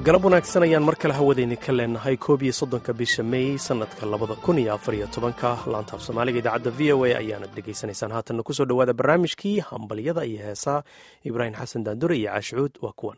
galab wanaagsan ayaan mar kale hawadayni ka leenahay koob iyo soddonka bisha mey sannadka labada kun iyo afar iyo tobanka laanta af soomaaliga idaacadda v o a ayaanad dhegaysanaysaan haatanna kusoo dhowaada barnaamijkii hambalyada iyo heesaa ibraahim xasan daandure iyo caashucuud waa kuwan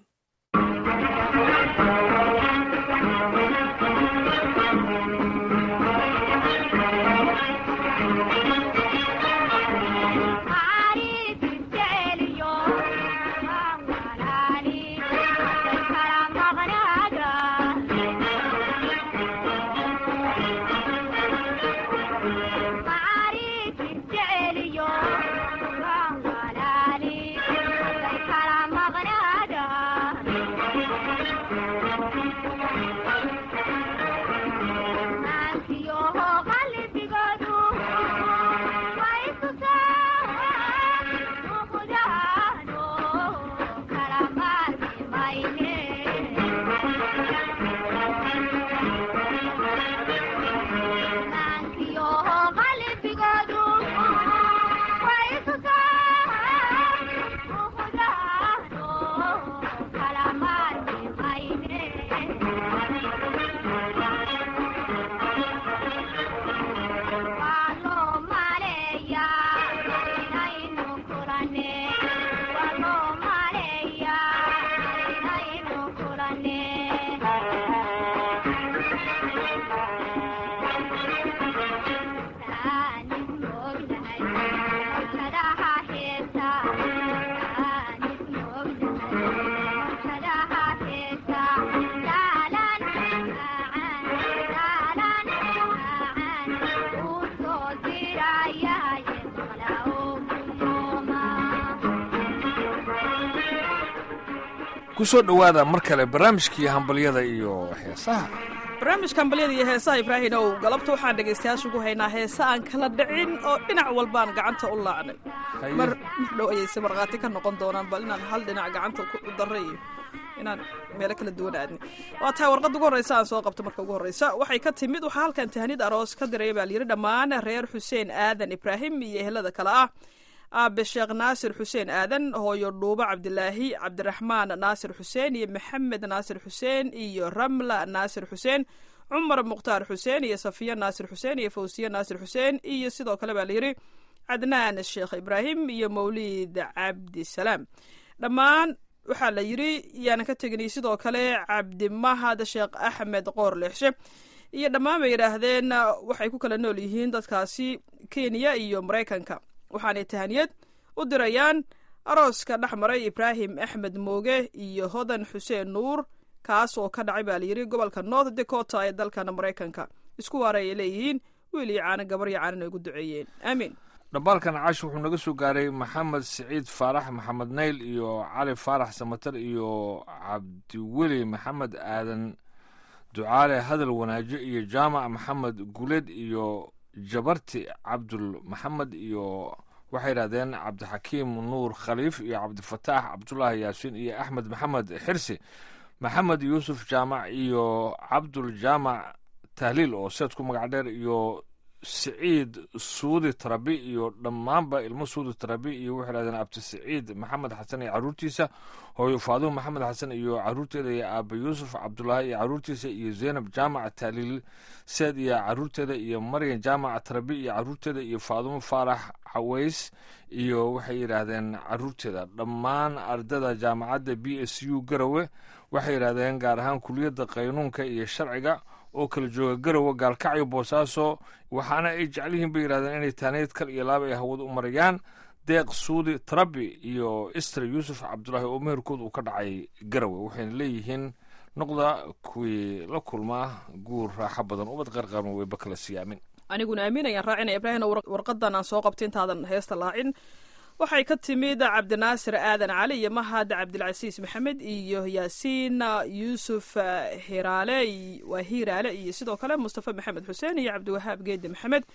kusoo dhowaada mar kale barnaamijkii hambalyada iyo heesaha barnaamijka hambalyada iyo heesaha ibraahim ow galabta waxaan dhegaystayaasha ugu haynaa heese aan kala dhicin oo dhinac walbaan gacanta u laacnay mar mar dhow ayayse markhaati ka noqon doonaan bal inaan hal dhinac gacanta u darray iyo inaan meelo kala duwan aadnay waa tahay warqadda ugu horreysa aan soo qabto marka ugu horreysa waxay ka timid waxaa halkan tahanid aroos ka diray baa layidhi dhammaan reer xuseen aadan ibraahim iyo ehelada kale ah aabe sheekh naasir xuseen aadan hooyo dhuubo cabdilaahi cabdiraxmaan naasir xuseen iyo maxamed naasir xuseen iyo ramla naasir xuseen cumar mukhtaar xuseen iyo safiya naasir xuseen iyo fawsiye naasir xuseen iyo sidoo kale baa layidhi cadnaan sheekh ibraahim iyo mawlid cabdisalaam dhammaan waxaa la yidhi yaanan ka teginay sidoo kale cabdimahad sheekh axmed qoor leexshe iyo dhammaan bay yidhaahdeen waxay ku kala nool yihiin dadkaasi kenya iyo maraykanka waxaanay tahaniyad u dirayaan arooska dhex maray ibraahim axmed mooge iyo hodan xuseen nuur kaas oo ka dhacay baa layidhi gobolka north dakota ee dalkan maraykanka isku waaray ay leeyihiin wiil iyo caano gabar iyo caanan ay ugu duceeyeen aamiin dhambaalkan caash wuxuu naga soo gaaray maxamed siciid faarax maxamed nayl iyo cali faarax samatar iyo cabdiweli maxamed aadan ducaale hadal wanaajo iyo jaamac maxamed guleed iyo jabarti cabdul maxamed iyo waxay yidhahdeen cabdixakiim nuur khaliif iyo cabdifataax cabdulaahi yaasiin iyo axmed maxamed xirsi maxamed yuusuf jaamac iyo cabdul jaamac tahliil oo seed ku magac dheer iyo siciid suudi tarabi iyo dhammaanba ilmo suudi tarabi iyo waxay yidhahdeen abdi siciid maxamed xasan iyo caruurtiisa hooyo faadumo maxamed xasan iyo caruurteeda iyo aaba yuusuf cabdulaahi iyo caruurtiisa iyo zaynab jaamac tahliil seed iyo caruurteeda iyo maryan jaamac tarabi iyo caruurteeda iyo faadumo faarax xaweys iyo waxay yidhaahdeen caruurteeda dhammaan ardada jaamacadda b s u garowe waxay yidhahdeen gaar ahaan kuliyadda qaynuunka iyo sharciga oo kala jooga garowe gaalkacyo boosaaso waxaana ay jecel yihiin bay yidhahdeen inay taaneyd kal iyo laab ay hawada u marayaan deeq suudi tarabi iyo ister yuusuf cabdulaahi oo meherkooda uu ka dhacay garowe waxayna leeyihiin noqda kuwii la kulmaa guur raaxo badan ubad qarqarma weyba kala siyaamin aniguna aamin ayaan raacinaya ibraahim warqadan aan soo qabta intaadan heesta laacin waxay ka timid cabdinaasir aadan cali iyo mahad cabdilcasiis maxamed iyo yaasiin yuusuf hiraale waa hiiraale iyo sidoo kale mustafa maxamed xuseen iyo cabdiwahaab geedi maxamed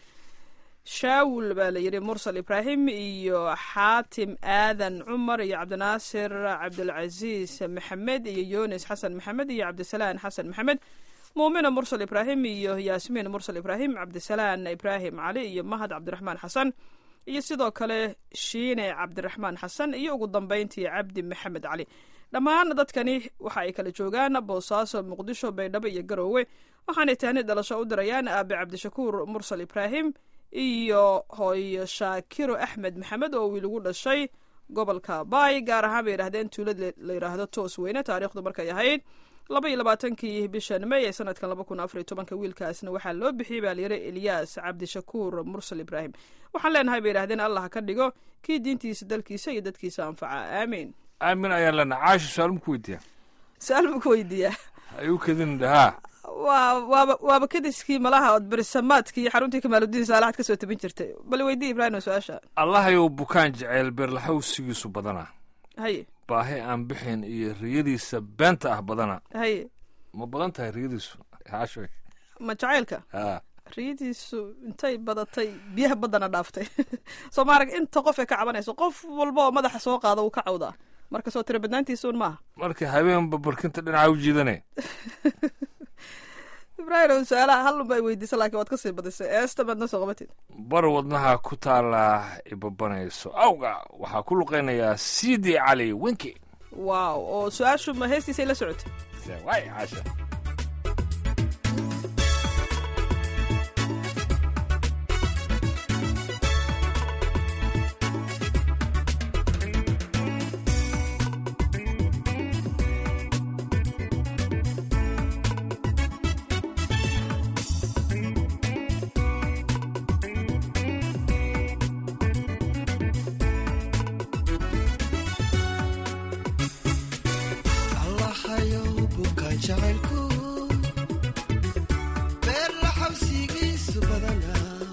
shaawul baa la yidhi mursal ibraahim iyo xaatim aadan cumar iyo cabdinaasir cabdilcasiis maxamed iyo yunis xasan maxamed iyo cabdisalaan xasan maxamed muumina mursal ibraahim iyo yaasmiin mursal ibraahim cabdisalaan ibraahim cali iyo mahad cabdiraxmaan xasan iyo sidoo kale shiine cabdiraxmaan xasan iyo ugu dambeyntii cabdi maxamed cali dhammaan dadkani waxa ay kala joogaan boosaaso muqdisho baydhabo iyo garoowe waxaanay tahni dhalasho u dirayaan aabe cabdishakuur mursal ibraahim iyo hooyo shaakiro axmed maxamed oo wiil ugu dhashay gobolka baay gaar ahaan bay yidhahdeen tuulad la yidhaahdo toos weyne taariikhdu markay ahayd laba iyo labaatankii bishan may ee sanadkan laba kun afariyo tobanka wiilkaasna waxaa loo bixiyey baa layidhi elyaas cabdishakuur mursal ibraahim waxaan leenahay bay yidhahdeen allah ka dhigo kii diintiisa dalkiisa iyo dadkiisa anfaca aamiin aamin ayaan leenahay caasha su-aal ma ku weydiiyaa su-aal buu ku weydiiyaa ayuu kadin dhahaa waa waaba waaba kadiskii malaha ood berisamaadkii iyo xaruntii kamaaludiin saalaxad ka soo tabin jirtay bal weydii ibraahim su-aasha allahayow bukaan jeceyl beerlaxawsigiisu badana haye baahi aan bixin iyo riyadiisa beenta ah badana haye ma badan tahay riyadiisu caasho ma jacaylka haa riyadiisu intay badatay biyaha baddana dhaaftay soo maarag inta qof ee ka cabanayso qof walba oo madaxa soo qaada wuu ka cawdaa marka soo tira badnaantiisuun maaha marka habeenba barkinta dhinaca u jiidane ibraahim su-aalaha hal unba ay weydiisa laakiin waad kasii badisay eesta maad noo soo qabatid bar wadnaha ku taala ibabanayso awga waxaa ku luqaynayaa sidi cali winki waaw oo su-aashu ma heestiisay la socotay waay caasha allahayow bukaan jacaylku beer la xabsigiisu badana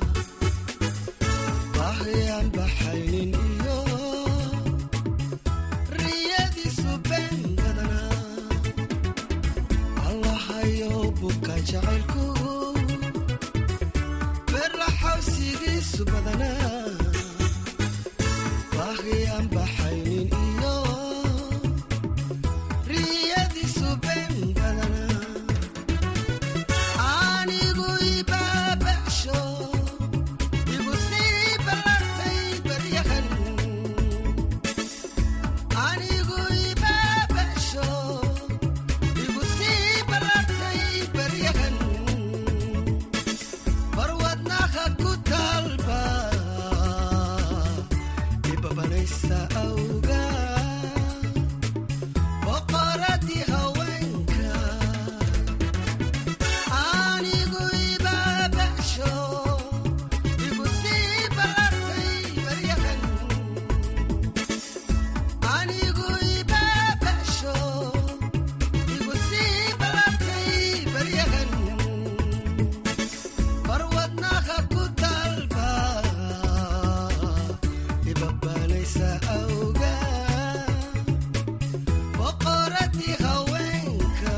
baahiyaan baxaynin iyo riyadiisu been badana allahayow bukaan jacaylku beer la xabsigiisu badana baahiyaan baxaynin iyo riyadiisu been badana anigu ibaabasho igu sii ballartay baryahan anigu ibaabasho igu sii ballartay baryahan barwadnaha ku talba ibabanaysa awga boqoradii haweenka anigu ibaabasho igu sii ballartay baryahan anigu ibaabasho igu sii ballartay baryahan barwadnaha ku talba ibabanaysa awga boqoradii haweenka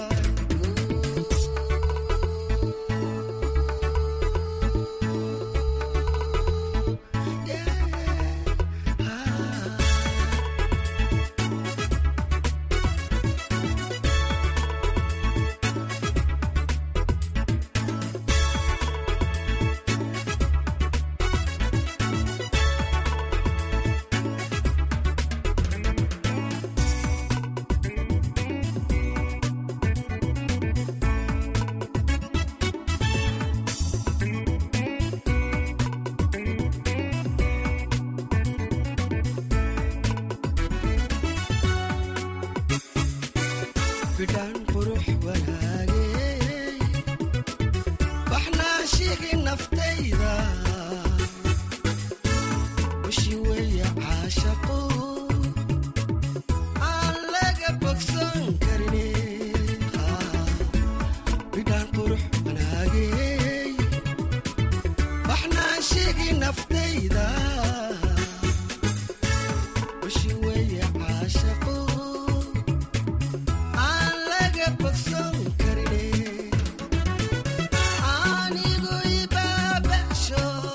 bidhaan qurux wanaagey baxnaashihii naftayda wishi weeye caashaqo aan laga bogsan karine bidhaan qurux wanaagey baxnaashihii naftayda wishi weeye caashaqo aan laga bogsan karine anigu ibaabasho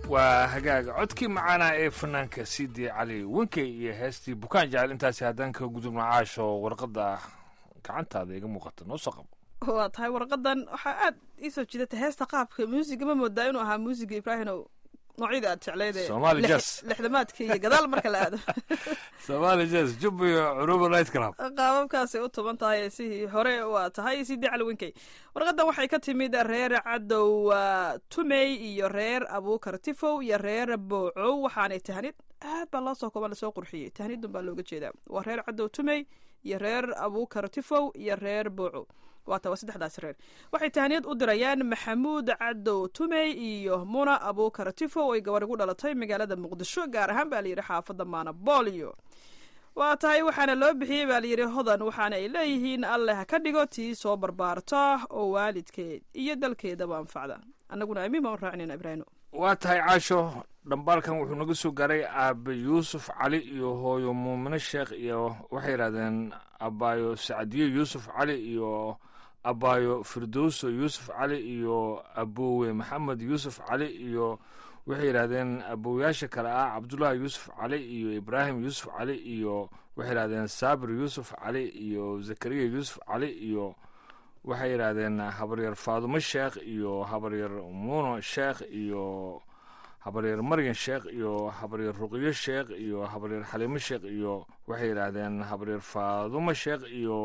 waa hagaaga codkii macaanaa ee fanaanka sidii cali wenkey iyo heestii bukaan jecel intaasi haddaan ka gudubno caasho warqadda gacantaada iga muuqata noo soo qabo waa tahay warqadan waxaa aad iisoo jidatay heesta qaabka muusiga ma moodaa inuu ahaa muusiga ibraahimow noocyada aad jecleyd ee Somali lix- jazz. lixdamaadka iyo gadaal marka la aado somaali jazz jub iyo curuba night club qaababkaasay u tuban tahay sidii hore waa tahay sidii caliwinkey warqadan waxay ka timid reer cadow ah, tumey iyo reer abuukar tifow iyo reer boocow waxaanay tahnid aad baa loo soo kooban lasoo qurxiyey tahnidun baa looga jeedaa waa reer cadow tumey iyo reer abuukar tifow iyo reer boocow waata waa saddexdaas reer waxay tahniyad u dirayaan maxamuud cadow tumey iyo muna abuukar tifow ay gabar igu dhalatay magaalada muqdisho gaar ahaan baa layidhi xaafadda maanabolio waa tahay waxaana loo bixiyey baa layidhi hodan waxaana ay leeyihiin alle ha ka dhigo tii soo barbaarta oo waalidkeed iyo dalkeedaba anfacda annaguna amiin baan u raacinayna ibraahimo waa tahay caasho dhambaalkan wuxuu naga soo gaaray aabe yuusuf cali iyo hooyo muumine sheekh iyo waxay yidhahdeen abaayo sacdiyo yuusuf cali iyo abaayo firdowso yuusuf cali iyo aboowe maxamed yuusuf cali iyo waxay yidhahdeen abooyaasha kale ah cabdullaahi yuusuf cali iyo ibraahim yuusuf cali iyo waxay yidhahdeen saabir yuusuf cali iyo zakariya yuusuf cali iyo waxay yidhaahdeen habaryar faadumo sheekh iyo habaryar muuno sheekh iyo habaryar maryan sheekh iyo habaryar ruqyo sheekh iyo habaryar xaliimo sheekh iyo waxay yidhaahdeen habaryar faadumo sheekh iyo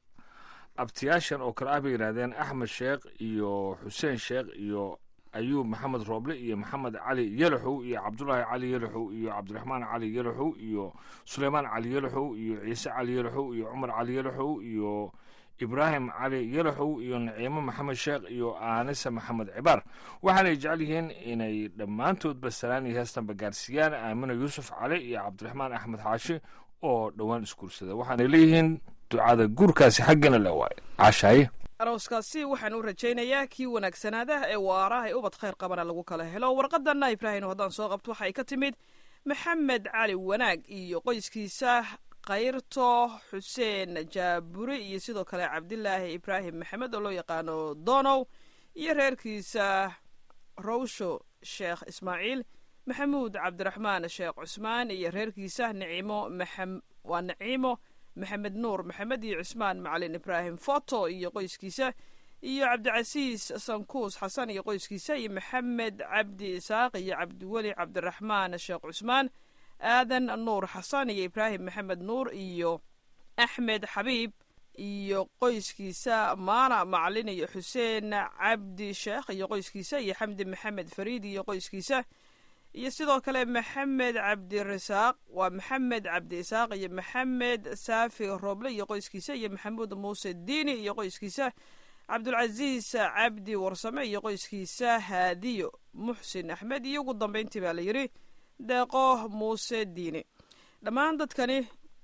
abtiyaashan oo kale ah bay yidhaahdeen axmed sheekh iyo xuseen sheekh iyo ayuub maxamed rooble iyo maxamed cali yelaxow iyo cabdulaahi cali yelaxow iyo cabdiraxmaan cali yelaxow iyo suleymaan cali yelaxow iyo ciise cali yelaxow iyo cumar cali yelaxow iyo ibraahim cali yelaxow iyo naciimo maxamed sheekh iyo aanise maxamed cibaar waxaanay jecel yihiin inay dhammaantoodba salaan iyo heestanba gaarsiiyaan aamina yuusuf cali iyo cabdiraxmaan axmed xaashi oo dhowaan isguursada waxaanay leeyihiin ducada guurkaasi xaggana le waaye caashaaye arooskaasi waxaan u rajaynayaa kii wanaagsanaada ee waara ee ubad khayr qabana lagu kala helo warqadanna ibraahim haddaan soo qabto waxay ka timid maxamed cali wanaag iyo qoyskiisa kayrto xuseen jaaburi iyo sidoo kale cabdilaahi ibraahim maxamed oo loo yaqaano donow iyo reerkiisa rawsho sheekh ismaaciil maxamuud cabdiraxmaan sheekh cusmaan iyo reerkiisa nicimo maxam waa naciimo maxamed nuur maxamed iyo cusmaan macalin ibraahim foto iyo qoyskiisa iyo cabdicasiis sankuus xasan iyo qoyskiisa iyo maxamed cabdi isaaq iyo cabdiweli cabdiraxmaan sheekh cusmaan aadan nuur xasan iyo ibraahim maxamed nuur iyo axmed xabiib iyo qoyskiisa maana macalin iyo xuseen cabdi sheekh iyo qoyskiisa iyo xamdi maxamed fariid iyo qoyskiisa iyo sidoo kale maxamed cabdirasaaq waa maxamed cabdi isaaq iyo maxamed saafi roble iyo qoyskiisa iyo maxamuud muuse diini iyo qoyskiisa cabdulcasiis cabdi warsame iyo qoyskiisa haadiyo muxsin axmed iyo ugu dambeyntii baa la yidhi deeqo muuse diini dhammaan dadkani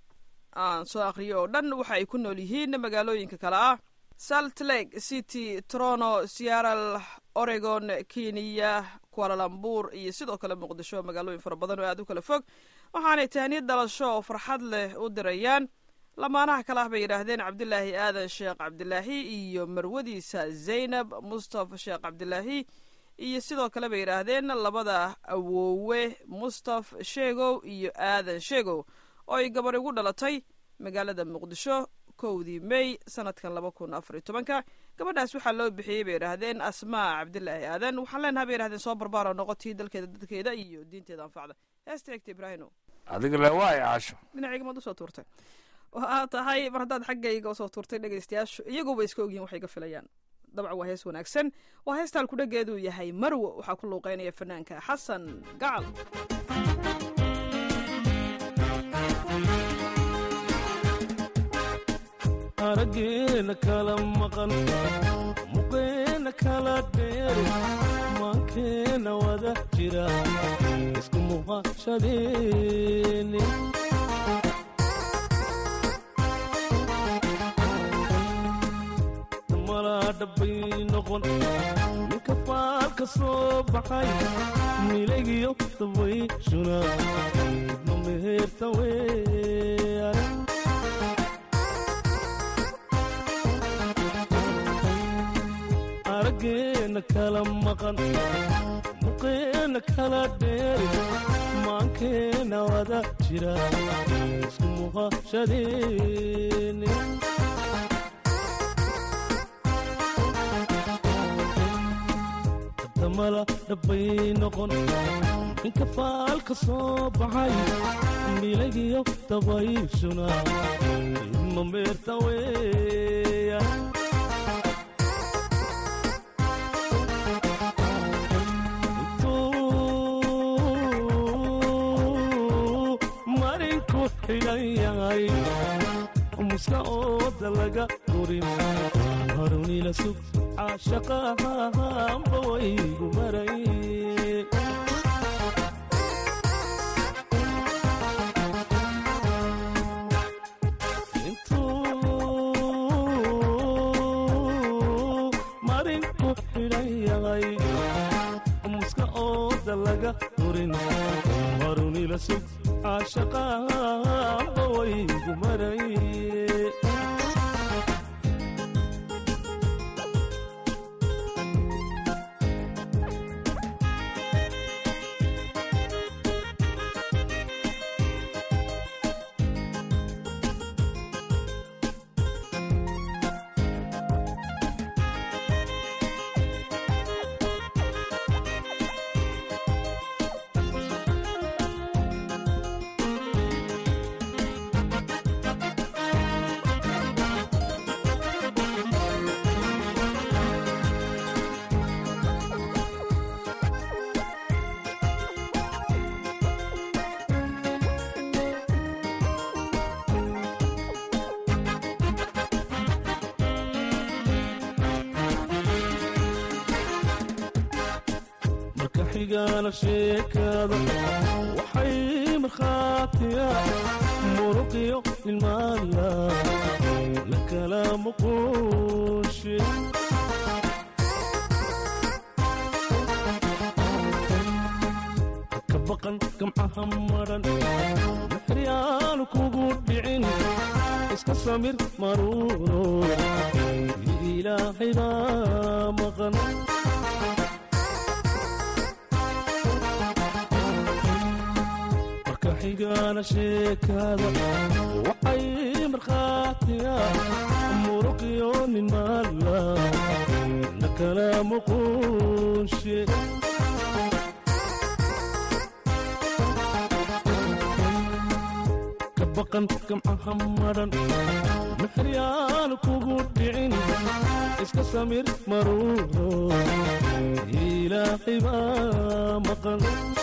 aan soo akhriyo oo dhan waxa ay ku nool yihiin magaalooyinka kale ah salt lake city toronto searal oregon kenya kualalambur iyo sidoo kale muqdisho magaalooyin fara badan oo aad u kala fog waxaanay tahniyad dhalasho oo farxad leh u dirayaan lamaanaha kale ah bay yidhaahdeen cabdilaahi aadan sheekh cabdilaahi iyo marwadiisa zaynab mustafa sheekh cabdilaahi iyo sidoo kale bay yidhaahdeen labada awoowe mustaf sheegow iyo aadan sheegow oo ay gabar igu dhalatay magaalada muqdisho kowdii may sanadkan laba kun afar iyo tobanka gabadhaas waxaa loo bixiyey bay yidhaahdeen asmaa cabdilaahi aadan waxaan leenaha bay yidhahdeen soo barbaaro noqotii dalkeeda dadkeeda iyo diinteeda anfacda heesta egta ibraahino adiga le waaye caasho dhinacayga maad usoo tuurtay waxaa tahay mar haddaad xaggayga usoo tuurtay dhegaystayaashu iyaguba iska ogyihin waxay ka filayaan dabcan waa hees wanaagsan waa heesta halkudhageeduu yahay marwo waxaa ku luuqeynaya fanaanka xasan gacal araggeena kala maqan muqeena kala dheer maankeena wada jira isku muuqashadeeni malaa dhabbay noqon ninka faalka soo baxay milagiyo dabay shuna idma meherta weeyaan araggeena muqeena kala maqan muqeena kala dheeri maankeena wada jira isku muqashadeeni damala dhabbay noqon inka faalka soo baxay milagiyo dabayshuna idma meerta weeya intuu marinku xidhan yahay muska ooda laga durin harunila sug caashaqahanba waygu maray intuu marinku xidhan yahay muska ooda laga durin harunila sug caashaqahanba waygu maray marka xigaana sheekada waxay markhaatiya muruqiyo ilmaala la kala muquushe ka baqan gamcaha maran maxryaanu kugu dhicin iska samir maruuro ilaahay baa maqan marka xigaana sheekada waxay markhaatiya muruqiyo nin maala la kala muquunshe ka baqan gamcaha maran maxryaanu kugu dhicin iska samir maruuro ilaahay baa maqan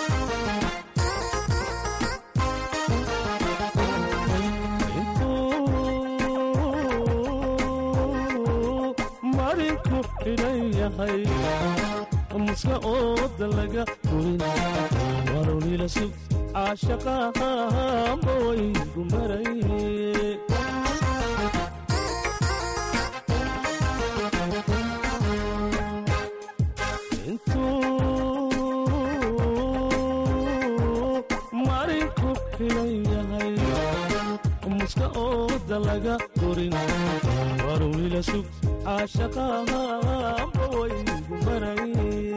intuu marinku xidhan yahay muska ooda laga durin warunila sug caashaqahanba waygu maray intuu marinku xidhan yahay muska ooda laga durin warunila sug caashaqahanba waygu maray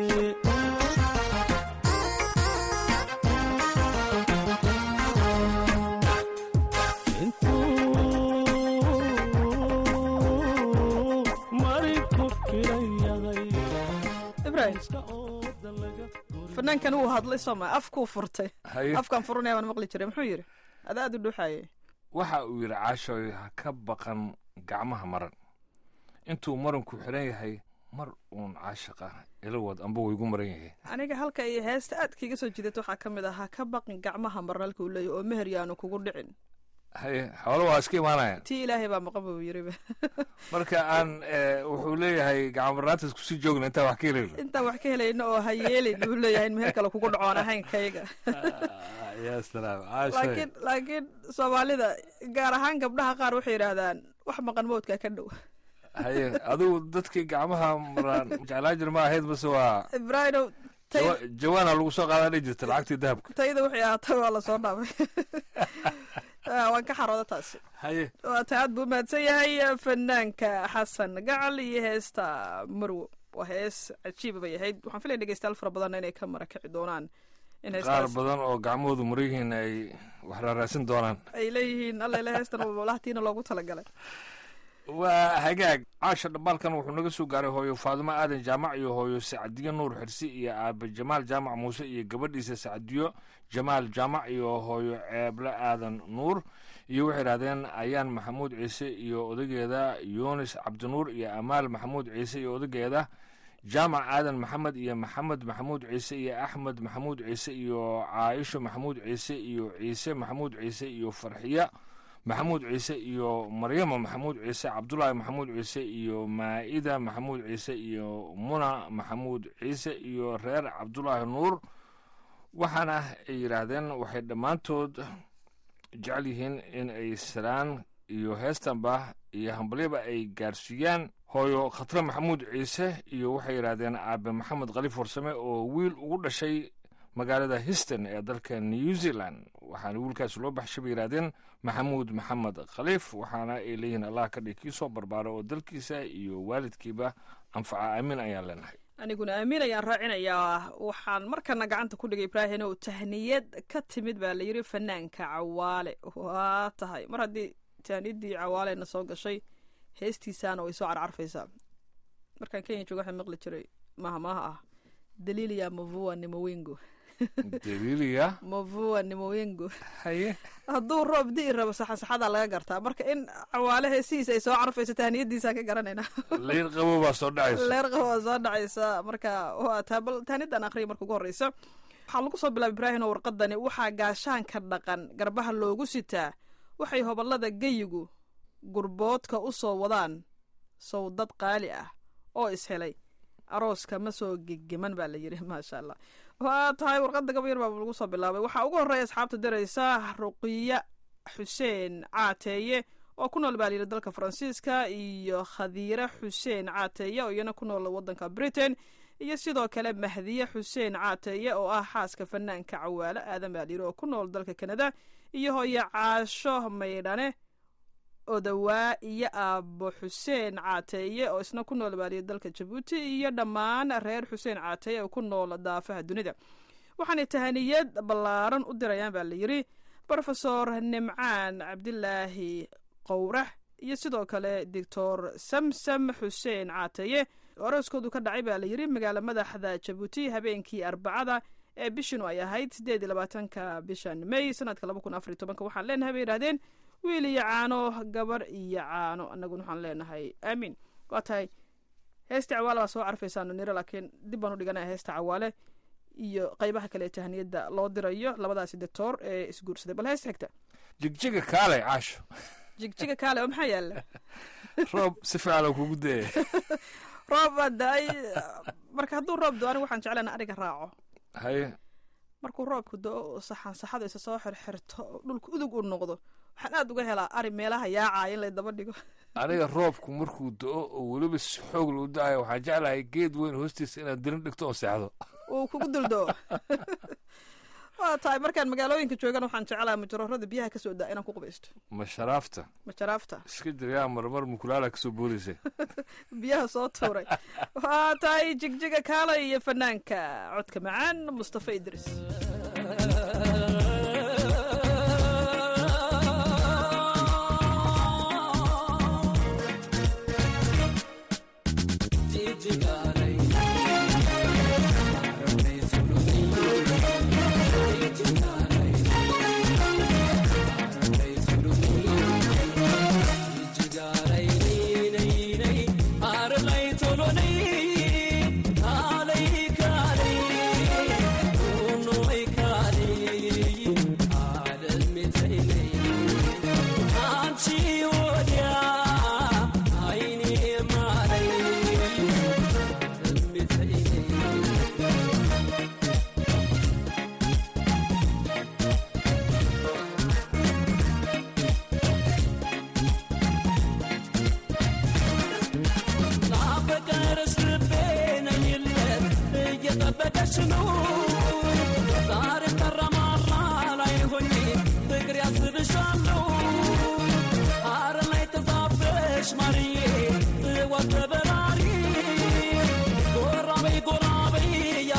intuu marinku xidhan yahay ibraahim muska ooda laga durin fanaankan wuu hadlay sooma afkuu furtay haye afkaan furanaya baan maqli jiray muxuu yidhi adaa aad u dhuuxaye waxa uu yidhi caashooy ha ka baqan gacmaha maran intuu maranku xidhan yahay mar uun caashaqa ilawad amba waygu maran yahay aniga halka iyo heesta aad kiiga soo jidato waxaa ka mid ah ha ka baqin gacmaha marnalka uu leeyahy oo meher yaanu kugu dhicin haye xoolo waa iska imaanayaan tii ilaahay baa maqan buu yiriba marka aan eh, wuxuu leeyahay gacamarnaantas kusii joogna intaa wax ka helayno intaan wax ka helayno oo ha yeelin buu leeyahay in meher kale kugu dhacoon ahayn kayga ya salaam caashoy laakiin laakiin soomaalida gaar ahaan gabdhaha qaar waxay yidhaahdaan wax maqan moodkaa ka dhow haye adigu dadkii gacmaha maraan jeclaa jir ma ahayd mase waa ibraahimow tay jawa- jawaana lagu soo qaadaa dhihi jirta lacagtii dahabka tayda waxay ahaatay waa lasoo dhaafay Ah, waan ka xarooda taasi haye waa ta aad buu mahadsan yahay fanaanka xasan gacal iyo heesta marwo waa hees cajiiba bay ahayd waxaan filaya dhegeystayaal fara badanna inay ka marakaci doonaan in qaar heestaas badan oo gacmahoodu maryihiin ay wax raaraasin doonaan ay leeyihiin allele heestan walahtiina loogu talagalay waa hagaag caasha dhambaalkan wuxuu naga soo gaaray hooyo faadimo aadan jaamac iyo hooyo sacdiyo nuur xirsi iyo aabe jamaal jaamac muuse iyo gabadhiisa sacdiyo jamaal jaamac iyo hooyo ceeble aadan nuur iyo waxay idhahdeen ayaan maxamuud ciise iyo odageeda yunis cabdinuur iyo amaal maxamuud ciise iyo odageeda jaamac aadan maxamed iyo maxamed maxamuud ciise iyo axmed maxamuud ciise iyo caaisho maxamuud ciise iyo ciise maxamuud ciise iyo farxiya maxamuud ciise iyo maryama maxamuud ciise cabdulaahi maxamuud ciise iyo maa'ida maxamuud ciise iyo muna maxamuud ciise iyo reer cabdulaahi nuur waxaana ay yidhaahdeen waxay dhammaantood jecel yihiin in ay salaan iyo heestanba iyo hambalyaba ay gaarsiiyaan hooyo khatre maxamuud ciise iyo waxay yidhaahdeen aabe maxamed khaliif warsame oo wiil ugu dhashay magaalada histon ee dalka new zealand waxaana wiilkaas loo baxshay bay yidhahdeen maxamuud maxamed khaliif waxaana ay leeyihiin allah ka dhig kii soo barbaaro oo dalkiisa iyo waalidkiiba anfaca aamin ayaan leenahay aniguna aamin ayaan raacinayaa waxaan markana gacanta ku dhigay ibraahim oo tahniyad ka timid baa layidhi fanaanka cawaale waa tahay mar haddii tahniyadii cawaalena soo gashay heestiisaana way soo carcarfaysaa markaan kenya jooga waxaa maqli jiray maaha maaha ah daliiliya mavua nimowengo daliiliya mavua nimowengo haye hadduu roob di'i rabo saxasaxadaa laga gartaa marka in cawaale heesihiisa ay soo carfayso tahniyadiisaan ka garanaynaa layr qabo baa soo dhacaysa leer qabo waa soo dhacaysa marka waa taa bal taanidan akhriya marka ugu horreysa waxaa lagu soo bilaabay ibraahim oo warqadani waxaa gaashaanka dhaqan garbaha loogu sitaa waxay hobolada geyigu gurboodka u soo wadaan sawdad qaali ah oo ishelay arooska ma soo gegeman baa la yidhi maasha allah waa tahay warqadda gabayar baa lagu soo bilaabay waxaa ugu horreeya asxaabta diraysa ruqiya xuseen caateeye oo ku nool baa layidhi dalka faransiiska iyo khadiire xuseen caateeye oo iyana ku nool waddanka britain iyo sidoo kale mahdiye xuseen caateeye oo ah xaaska fanaanka cawaale aadan baa layidhi oo ku nool dalka kanada iyo hooyo caasho maydhane odawaa iyo aabo xuseen caateeye oo isna ku nool baaliya dalka jabuuti iyo dhammaan reer xuseen caateeye oo ku nool daafaha dunida waxaanay tahaniyad ballaaran u dirayaan baa la yidhi brofesor nimcaan cabdilaahi qowrax iyo sidoo kale doctor samsam xuseen caateeye orooskoodu ka dhacay baa la yidhi magaala madaxda jabuuti habeenkii arbacada ee bishinu ay ahayd siddeed iyo labaatanka bishan may sanadka laba kun afar iyo tobanka waxaan leenahay bay yidhahdeen wiil iyo caano gabar iyo caano annaguna waxaan leenahay aamiin waa tahay heesta cawaale baa soo carfaysaano niro laakiin dib baan u dhiganaya heesta cawaale iyo qaybaha kale ee tahaniyadda loo dirayo labadaasi doctor ee isguursaday bal heesta xigta jigjiga kaalay caasho jigjiga kaale oo maxaa yaala roob si fiican oo kugu dayay roob baa da-ay marka hadduu roob do anigu waxaan jeclana ariga raaco haye markuu roobku do-o saxan saxadu isa soo xirxirto oo dhulka udug u noqdo waxaan aada uga helaa ari meelaha yaacaya in la daba dhigo aniga roobku markuu do-o oo weliba si xoog lou da-ayo waxaan jeclahay geed weyn hoostiisa inaad dirin dhigto oo seexdo uu kugu duldoo waa tahay markaan magaalooyinka joogana waxaan jeclaha majaroorada biyaha kasoo daa inaan ku qubaysto ma sharaafta majaraafta iska jiryaa marmar mukulaala kasoo boodaysa biyaha soo tuuray waa tahay jigjiga kaala iyo fanaanka codka macaan mustafa idris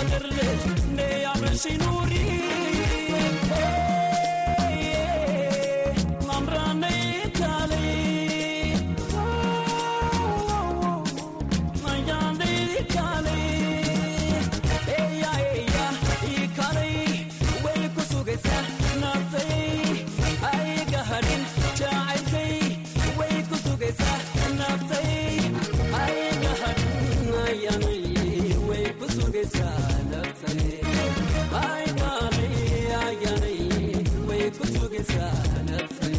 የአገር ልጅ ነይ አብረሽኝ ኑሪ ማምራ ነይ ካለይ ማያንዴ ካለይ ኤያ ኤያ ይካለይ ወይ ኩሱ ገሳ ናፍተይ አይ ገሃድን ጃዓይተይ ወይ ኩሱ ገሳ ናፍተይ አይ ገሃድን አያነይ ወይ ኩሱ ገሳ ናፍተይ አይ ጋለይ አያነይ ወይ ኩሱ ገሳ ናፍተይ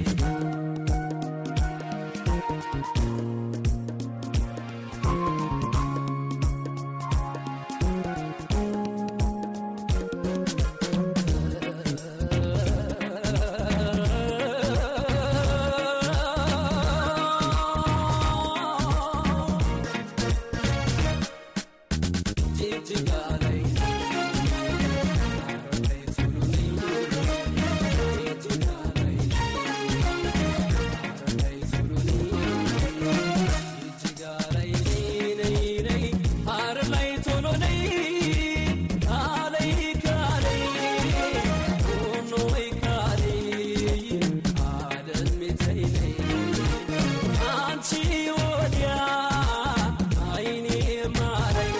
አንቺ ወዲያ አይኔ ማረኝ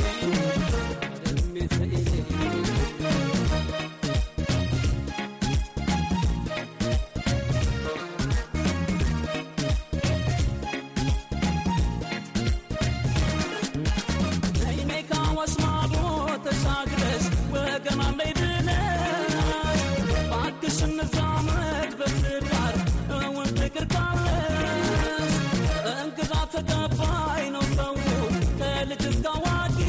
አይኔ ካዋስ ማዶ ተሻግረሽ ወገን አለኝ ብለሽ እባክሽ እንዛመድ በትዳር እውን ፍቅር ካለሽ እንግዳ ተቀባይ ነው ሰው ከልጅ እስከ አዋቂ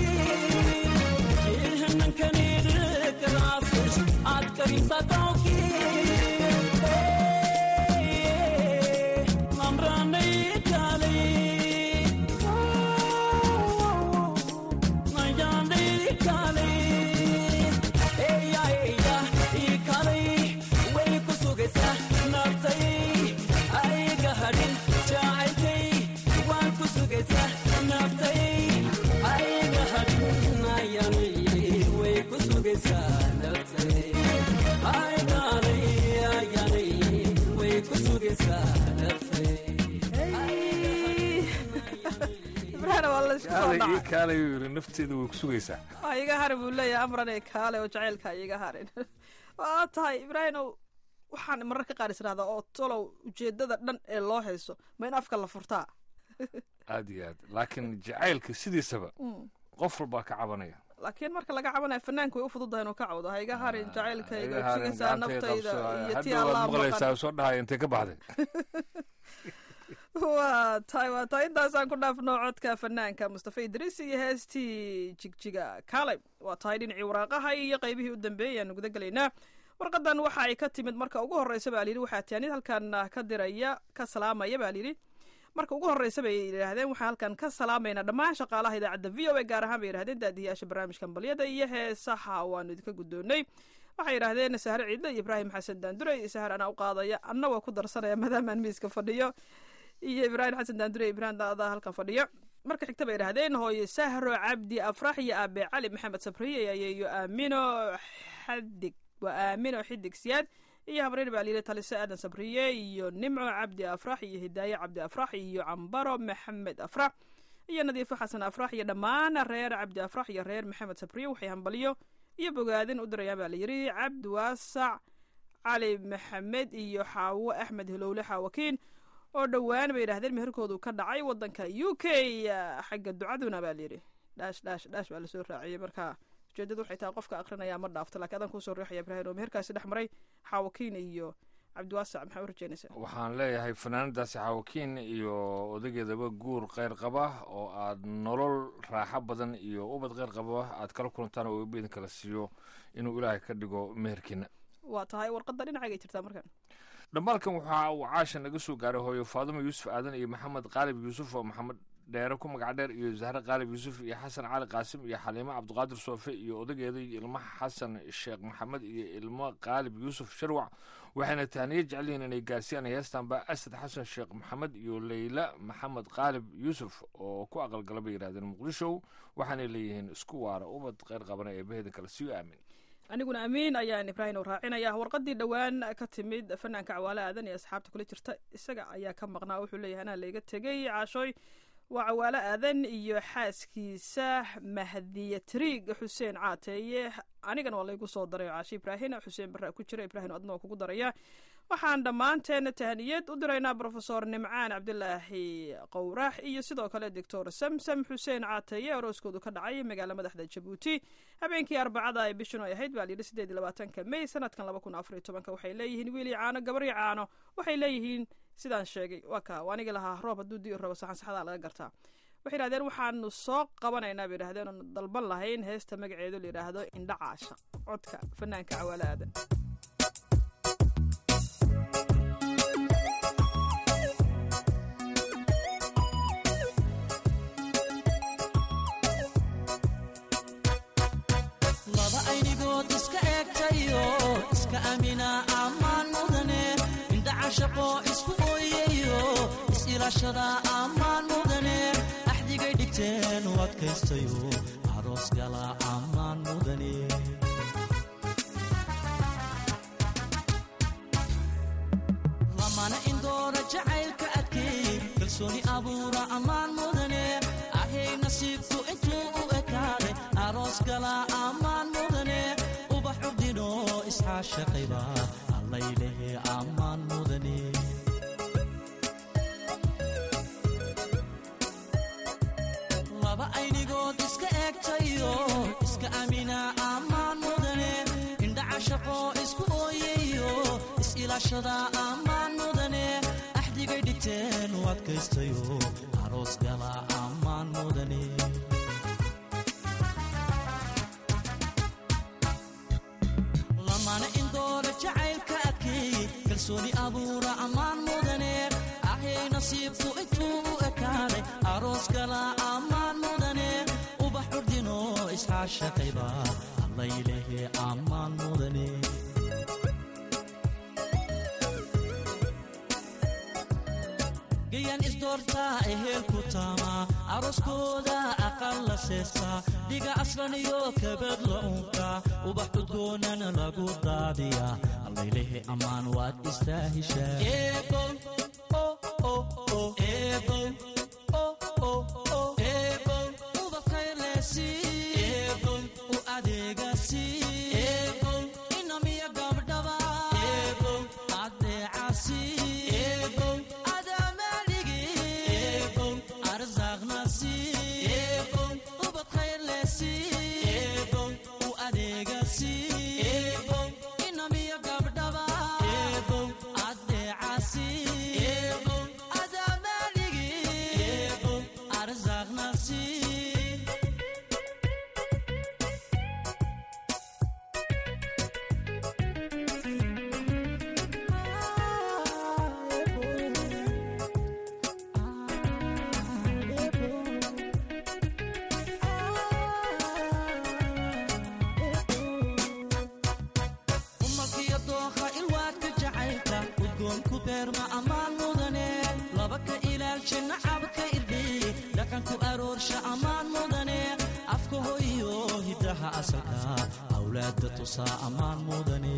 ይህንን ከኔ ልቅ ራስሽ አትቀሪም ሳታውቂ አምራነይ ካለይ ibraahina waa la isku soo ii dhacay kaalay uu yidhi nafteeda way ku sugaysaa waa iga harin buu leeyahay amrane kaale oo jacaylka iga harin waa tahay ibraahinow waxaan mararka qaar is idhahdaa oo tolow ujeedada dhan ee loo hayso ma in afka la furtaa aad iyo aad laakiin jacaylka sidiisaba qof walbaa ka cabanaya laakiin marka laga cabanayo fanaanka way u fududahay inuu ka cawdo ha iga harin jacaylkayga Iga harin, sugaysaa gacantayda naftayda qabso. iyo Hadda tii waad allaa maqlaysaa maqan soo dhahaya intay ka baxday waa tahay waa tahay intaasaan ku dhaafno codka fanaanka mustafa idriis iyo heestii jigjiga kaalay waa tahay dhinacii waraaqaha iyo qaybihii u dambeeyay ayaanu guda gelaynaa warqadan waxa ay ka timid marka ugu horreysa baa layidhi waxaa tiyaanid halkan ka diraya ka salaamaya baa layidhi marka ugu horreysa bay yidhaahdeen waxaan halkan ka salaamaynaa dhammaan shaqaalaha idaacadda v o a gaar ahaan bay yidhahdeen daadiyaasha barnaamijkan balyada iyo heesaha waanu idinka guddoonnay waxay yidhaahdeen sahre ciidle iyo ibraahim xasan daandure iyo sahar anaa u qaadaya anna waa ku darsanaya maadaamaan miiska fadhiyo iyo ibraahim xasan daandure iyo ibraahim daada halkan fadhiyo marka xigta bay yidhahdeen hooyo sahro cabdi afrax iyo aabe cali maxamed sabriye iyo aamino xadig waa aamino xidig siyaad iyo habreer baa layidhi talise aadan sabriye iyo nimco cabdi afrax iyo hidaaye cabdi afrax iyo cambaro maxamed afrax iyo nadiifo xasan afrax iyo dhammaan reer cabdi afrax iyo reer maxamed sabriye waxay hambaliyo iyo bogaadin u dirayaan baa layidhi cabdi waasac cali maxamed iyo xaawo axmed hilowle xaawakiin oo dhowaan bay yidhahdeen meherkoodu ka dhacay wadanka u k xagga ducaduna baa layidhi dhaash dhaash dhaash baa lasoo raaciyey marka ujeedadu waxay tahay qofka akrinaya ma dhaafto lakiin adan kusoo riixaya ibraahim oo meherkaasi dhex maray xaawakiin iyo cabdiwaasac maxaa u rajeynaysaa waxaan leeyahay fanaanadaasi xaawakiin iyo odageedaba guur kheyr qaba oo aad nolol raaxo badan iyo ubad kheyr qaba aad kala kulantaan oo eebba idin kala siiyo inuu ilaahay ka dhigo meherkiina waa tahay warqadda dhinacagay jirtaa markan dhambaalkan waxa uu caasha naga soo gaaray hooyo faadimo yuusuf aadan iyo maxamed qaalib yuusuf oo maxamed dheere ku magac dheer iyo zahre qaalib yuusuf iyo xasan cali qaasim iyo xaliimo cabdiqaadir soofe iyo odageeda iyo ilmo xasan sheekh maxamed iyo ilmo qaalib yuusuf sharwac waxayna tahniyo jecelihiin inay gaarsiiyaan heestanba asad xasan sheekh maxamed iyo leyla maxamed qaalib yuusuf oo ku aqalgala bay yidhahdeen muqdisho waxaanay leeyihiin isku waara ubad kheyr qabana ee baheda kale siyo aamin aniguna amiin ayaan ibraahim u raacinaya warqadii dhowaan ka timid fanaanka cawaale aadan iyo asxaabta kula jirta isaga ayaa ka maqnaa wuxuu leeyahay anaa layga tegey caashooy waa cawaale aadan iyo xaaskiisa mahdiya triig xuseen caateeye anigana waa laygu soo daray caashe ibraahim xuseen barraa ku jira ibraahim adna waa kugu daraya waxaan dhammaanteen tahaniyad u diraynaa brofesor nimcaan cabdilaahi qowrax iyo sidoo kale doctor samsam xuseen caateeye arooskoodu ka dhacay magaala madaxda jabuuti habeenkii arbacada ee bishan ay ahayd baa layidhi sideed iyo labaatanka may sanadkan laba kun afar iyo tobanka waxay leeyihiin wiil iyo caano gabar iyo caano waxay leeyihiin sidaan sheegay waa ka anigi lahaa roob hadduu dii rabo saxan saxdaa laga gartaa waxay yidhahdeen waxaanu soo qabanaynaa bay yidhahdeen oonu dalban lahayn heesta magaceedu la yidhaahdo indha caasha codka fanaanka cawaale aadan laba aynigood iska eegtayo iska amina ammaan mudane indha cashaqo isku ooyayo is-ilaashada ammaan mudane axdigay dhigteen u adkaystayo aroos gala ammaan mudane lamana indoora jacaylka adkeey kalsooni abuura ammaan mudane ahay nasiibku intuu u ekaaday aroos gala ammaan mudane ubax cubdino isxaashaqayba allaylehe ammaan mudane laba aynigood iska eegtayo iska amina ammaan mudane indha cashaqo isku ooyayo is-ilaashada ammaan mudane axdigay dhigteen u adkaystayo aroos gala ammaan mudane lamana indoora jacaylka adkeey kalsooni abuura ammaan mudane ahay nasiibku intuu u ekaaday aroos gala ammaan mudane ubax curdino isxaashaqayba allaylehe ammaan mudane gayan isdoortaa eheel ku taamaa arooskooda aqal la seestaa dhiga aslan iyo kabad la unkaa ubax cudgoonana lagu daadiyaa allaylehe ammaan waad istaahishaa u adeegasi inamiya gabdhaba adeecasi umalkiyo dooqa ilwaadka jacaylka udgoonku beerma ammaan mudane laba ka ilaalsha nacabka irdhey dhaqanku aroorsha ammaan mudane afka hoyo hiddaha asalka awlaadda tusaa ammaan mudane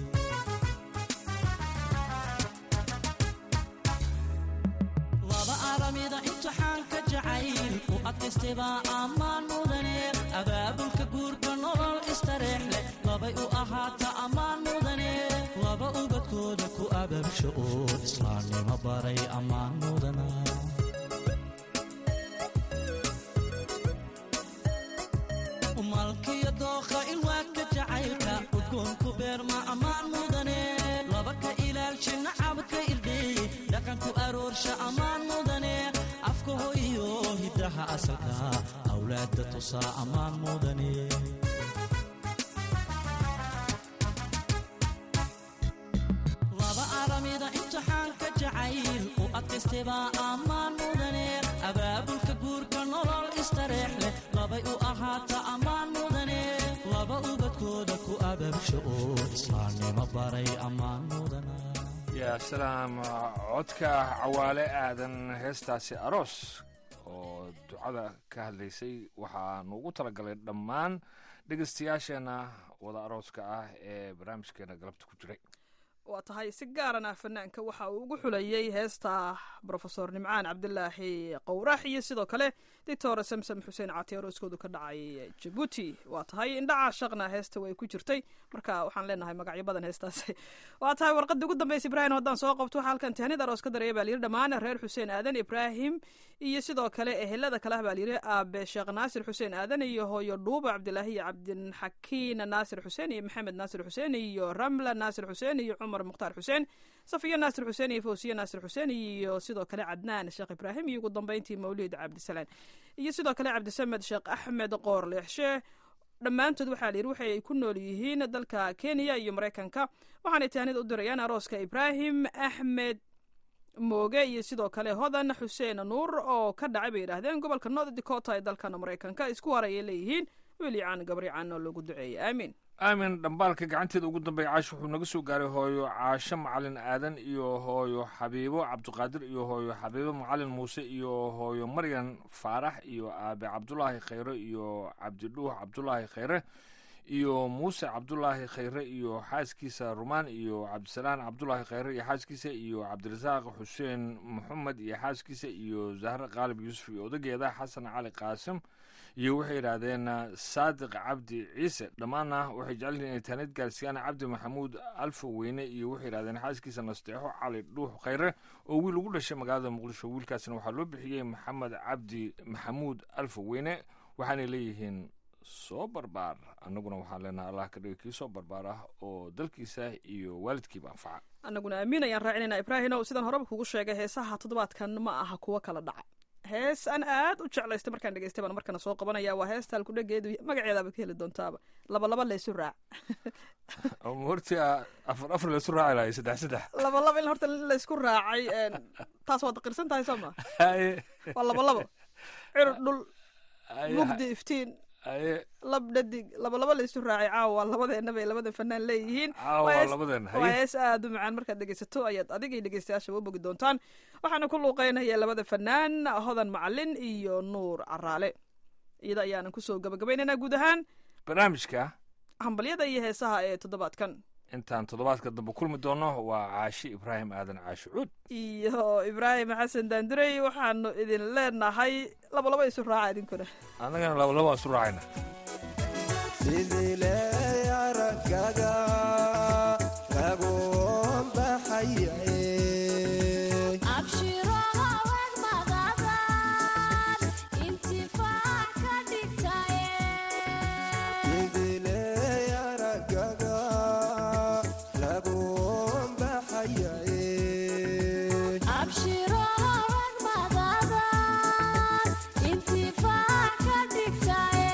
laba aramida imtixaanka jacayl u adkaystebaa ammaan mudane abaabulka guurka nolol istareex leh labay u ahaata ammaan mudane laba ubadkooda ku abaabsho oo islaamnimo baray ammaan mudana malkiyo dooqa ilwaadka jacaylka udgoonku beerma ammaan mudane laba ka ilaalsha nacabka irdhey dhaqanku aroorsha ammaan mudane afka hoyo hiddaha asalka awlaadda tusaa ammaan mudane laba aramida imtixaanka jacayl u adkaystebaa ammaan mudane abaabulka guurka nolol istareex leh labay u ahaata ammaan mudane laba ubadkooda ku abaabsho oo islaamnimo baray ammaan mudana yaa salaam codka cawaale aadan heestaasi aroos oo ducada ka hadlaysay waxaanu ugu talagalay dhammaan dhegeystayaasheenna wada arooska ah ee barnaamijkeena galabta ku jiray waa tahay si gaarana fanaanka waxa uu ugu xulayey heesta brofesor nimcaan cabdilaahi qowrax iyo sidoo kale doctor samsam xuseen cati arooskoodu ka dhacay jabuuti waa tahay indhaca shaqna heesta way ku jirtay marka waxaan leenahay magacyo badan heestaasi waa tahay warqadii ugu dambaysa ibraahim haddaan soo qabto waxaa halkan tahnid aroos ka dareeya baa layidhi dhammaan reer xuseen aadan ibraahim iyo sidoo kale ehelada kale ah baa layidhi aabe sheekh naasir xuseen aadan iyo hooyo dhuuba cabdilaahi iyo cabdixakiin naasir xuseen iyo maxamed naasir xuseen iyo ramla naasir xuseen iyo cumar mukhtaar xuseen safiyo naasir xuseen iyo fawsiye naasir xuseen iyo sidoo kale cadnaan sheekh ibraahim iyo ugu dambeyntii mawlid cabdisalaan iyo sidoo kale cabdisamed sheekh axmed qoor leexshe dhammaantood waxaa layidhi waxay ay ku nool yihiin dalka kenya iyo maraykanka waxaanay tahnid u dirayaan arooska ibraahim axmed mooge iyo sidoo kale hodan xuseen nuur oo ka dhacay bay yidhaahdeen gobolka north dakota ee dalkana maraykanka isku harayay leeyihiin wiilyacan gabrican oo lagu duceeyay aamiin aamin dhambaalka gacanteeda ugu dambeeya caash wuxuu naga soo gaaray hooyo caasho macalin aadan iyo hooyo xabiibo cabdiqaadir iyo hooyo xabiibo macalin muuse iyo hooyo maryan faarax iyo aabe cabdulaahi khayre iyo cabdidhuux cabdulaahi khayre iyo muuse cabdulaahi khayre iyo xaaskiisa rumaan iyo cabdisalaan cabdulaahi khayre iyo xaaskiisa iyo cabdirasaaq xuseen maxamed iyo xaaskiisa iyo zahre qaalib yuusuf iyo odageeda xasan cali qaasim iyo waxay yidhaahdeen saadiq cabdi ciise dhammaanna waxay jecel yihiin inay taanid gaarsiiyaan cabdi maxamuud alfa weyne iyo waxay yidhahdeen xaaskiisa nasteexo cali dhuux khayre oo wiil ugu dhashay magaalada muqdisho wiilkaasna waxaa loo bixiyey maxamed cabdi maxamuud alfa weyne waxaanay leeyihiin soo barbaar annaguna waxaan leenahay allah ka dhiga kii soo barbaar ah oo dalkiisa iyo waalidkiiba anfaca annaguna aamin ayaan raacinayna ibraahimow sidaan horeba kugu sheegay heesaha toddobaadkan ma aha kuwo kala dhaca hees aan aad u jeclaystay markaan dhegeystay baan markana soo qabanaya waa heesta halkudhageedu magaceedaaba ka heli doontaaba laba laba laysu raac horti afar afar laysu raaci lahay saddex saddex laba laba in horta laysku raacay taas waad qirsan tahay soo ma waa laba labo cir dhul mugdi iftiin aye lab dhadig laba laba laysu raacay caawa labadeenaba ay labada fanaan leeyihiin caawa Waa hees- labadeena waa haye hees aada u macaan markaad dhegeysato ayaad adigay dhegeystayaasha u bogi doontaan waxaana ku luuqeynaya labada fanaan hodan macalin iyo nuur caraale iyada ayaanan kusoo gabagabaynaynaa guud ahaan barnaamijka hambalyada iyo heesaha ee toddobaadkan intaan toddobaadka dambe kulmi doono waa caashi ibraahim aadan caashi cuud iyo ibraahim xasan daandurey waxaanu idin leenahay laba laba isu raaca idinkuna annagana laba laba isu raacayna sidiley aragaga kagoon baxayae abshiro haween madadan intifaac ka dhigtaye sidiley aragaga kagoon baxayae abshiro haween madadan intifaac ka dhigtaye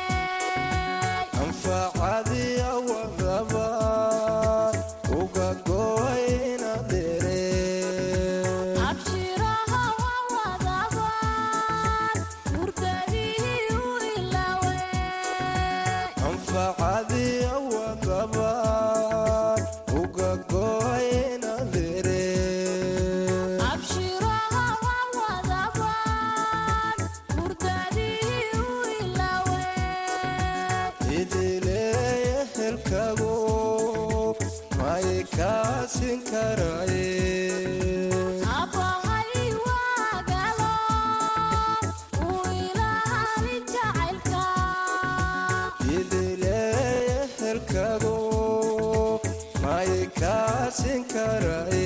anfacadiya wadaba uga goyna dhere abshiro hawa wadaban hurdadii u ilawe anfacadiya wadaba uga goyna dhere abshiro hawa wadaban hurdadii u ilawe idileeye helkago may kaasin karaye abbahay waagalo uu ilaali jacaylka idileeye helkago may kaasin karaye